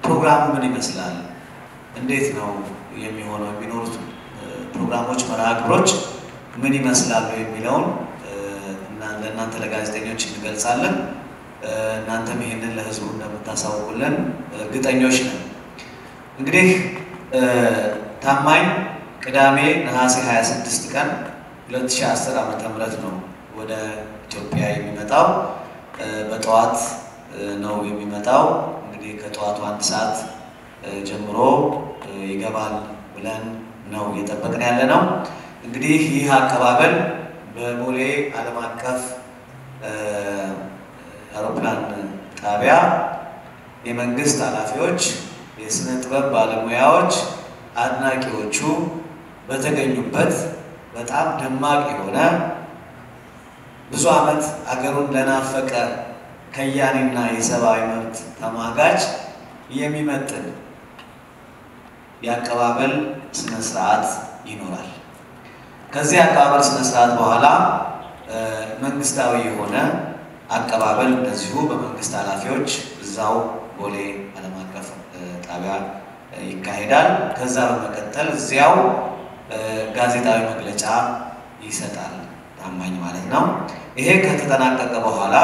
ፕሮግራሙ ምን ይመስላል፣ እንዴት ነው የሚሆነው፣ የሚኖሩት ፕሮግራሞች፣ መርሃ ግብሮች ምን ይመስላሉ የሚለውን ለእናንተ ለጋዜጠኞች እንገልጻለን። እናንተም ይሄንን ለህዝቡ እንደምታሳውቁልን እርግጠኞች ነን። እንግዲህ ታማኝ ቅዳሜ ነሐሴ 26 ቀን 2010 ዓ.ም ነው ወደ ኢትዮጵያ የሚመጣው። በጠዋት ነው የሚመጣው። እንግዲህ ከጠዋቱ አንድ ሰዓት ጀምሮ ይገባል ብለን ነው እየጠበቅን ያለ ነው። እንግዲህ ይህ አቀባበል በቦሌ ዓለም አቀፍ አውሮፕላን ጣቢያ የመንግስት ኃላፊዎች፣ የስነ ጥበብ ባለሙያዎች፣ አድናቂዎቹ በተገኙበት በጣም ደማቅ የሆነ ብዙ ዓመት አገሩን ለናፈቀ ከያኔና የሰብአዊ መብት ተሟጋች የሚመጥን የአቀባበል ስነ ስርዓት ይኖራል። ከዚህ አቀባበል ስነ ስርዓት በኋላ መንግስታዊ የሆነ አቀባበል እንደዚሁ በመንግስት ኃላፊዎች እዛው ቦሌ ዓለም አቀፍ ጣቢያ ይካሄዳል። ከዛ በመቀጠል እዚያው ጋዜጣዊ መግለጫ ይሰጣል። ታማኝ ማለት ነው። ይሄ ከተጠናቀቀ በኋላ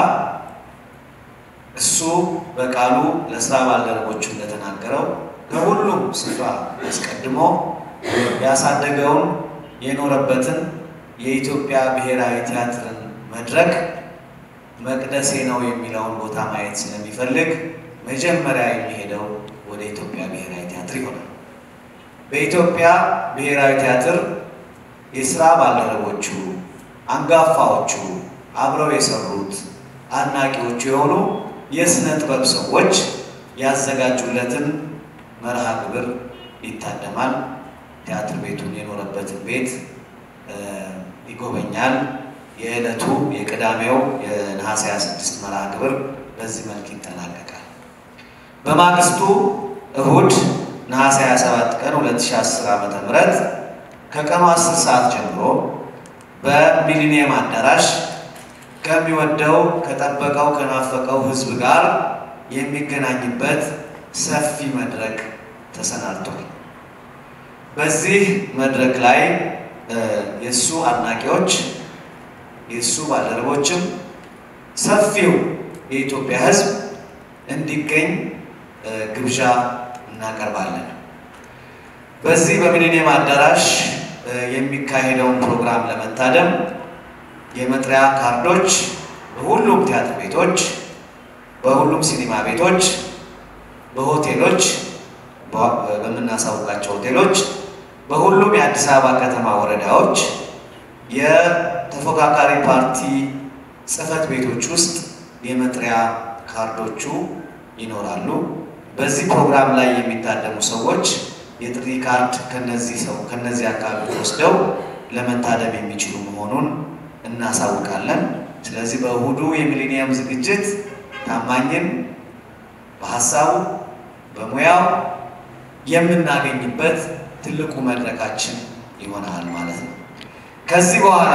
እሱ በቃሉ ለስራ ባልደረቦቹ እንደተናገረው ከሁሉም ስፍራ አስቀድሞ ያሳደገውን የኖረበትን የኢትዮጵያ ብሔራዊ ቲያትርን መድረክ መቅደሴ ነው የሚለውን ቦታ ማየት ስለሚፈልግ መጀመሪያ የሚሄደው ወደ ኢትዮጵያ ብሔራዊ ቲያትር ይሆናል። በኢትዮጵያ ብሔራዊ ቲያትር የስራ ባልደረቦቹ፣ አንጋፋዎቹ፣ አብረው የሰሩት አድናቂዎቹ የሆኑ የስነ ጥበብ ሰዎች ያዘጋጁለትን መርሃ ግብር ይታደማል። ቲያትር ቤቱን የኖረበትን ቤት ይጎበኛል። የዕለቱ የቅዳሜው የነሐሴ 26 መርሃ ግብር በዚህ መልክ ይጠናቀቃል። በማግስቱ እሁድ ነሐሴ 27 ቀን 2010 ዓ.ም ከቀኑ 10 ሰዓት ጀምሮ በሚሊኒየም አዳራሽ ከሚወደው ከጠበቀው ከናፈቀው ሕዝብ ጋር የሚገናኝበት ሰፊ መድረክ ተሰናድቷል። በዚህ መድረክ ላይ የእሱ አድናቂዎች የእሱ ባልደረቦችም ሰፊው የኢትዮጵያ ሕዝብ እንዲገኝ ግብዣ እናቀርባለን። በዚህ በሚሊኒየም አዳራሽ የሚካሄደውን ፕሮግራም ለመታደም የመጥሪያ ካርዶች በሁሉም ቲያትር ቤቶች፣ በሁሉም ሲኒማ ቤቶች፣ በሆቴሎች በምናሳውቃቸው ሆቴሎች፣ በሁሉም የአዲስ አበባ ከተማ ወረዳዎች፣ የተፎካካሪ ፓርቲ ጽሕፈት ቤቶች ውስጥ የመጥሪያ ካርዶቹ ይኖራሉ። በዚህ ፕሮግራም ላይ የሚታደሙ ሰዎች የጥሪ ካርድ ከነዚህ ሰው ከነዚህ አካባቢዎች ወስደው ለመታደም የሚችሉ መሆኑን እናሳውቃለን። ስለዚህ በእሁዱ የሚሊኒየም ዝግጅት ታማኝን በሀሳቡ በሙያው የምናገኝበት ትልቁ መድረካችን ይሆናል ማለት ነው። ከዚህ በኋላ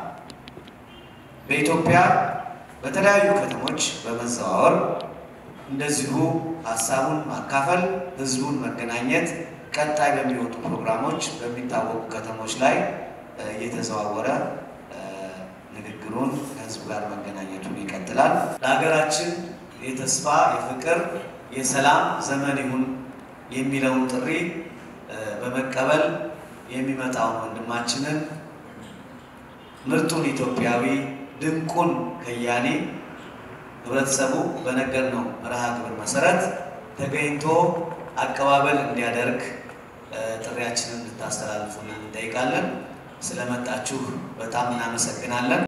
በኢትዮጵያ በተለያዩ ከተሞች በመዘዋወር እንደዚሁ ሀሳቡን ማካፈል፣ ህዝቡን መገናኘት፣ ቀጣይ በሚወጡ ፕሮግራሞች በሚታወቁ ከተሞች ላይ እየተዘዋወረ ንግግሩን ከህዝቡ ጋር መገናኘቱን ይቀጥላል። ለሀገራችን የተስፋ የፍቅር፣ የሰላም ዘመን ይሁን የሚለውን ጥሪ በመቀበል የሚመጣውን ወንድማችንን ምርጡን ኢትዮጵያዊ ድንቁን ከያኔ ህብረተሰቡ በነገርነው መርሃ ግብር መሰረት ተገኝቶ አቀባበል እንዲያደርግ ጥሪያችንን እንድታስተላልፉልን እንጠይቃለን። ስለመጣችሁ በጣም እናመሰግናለን።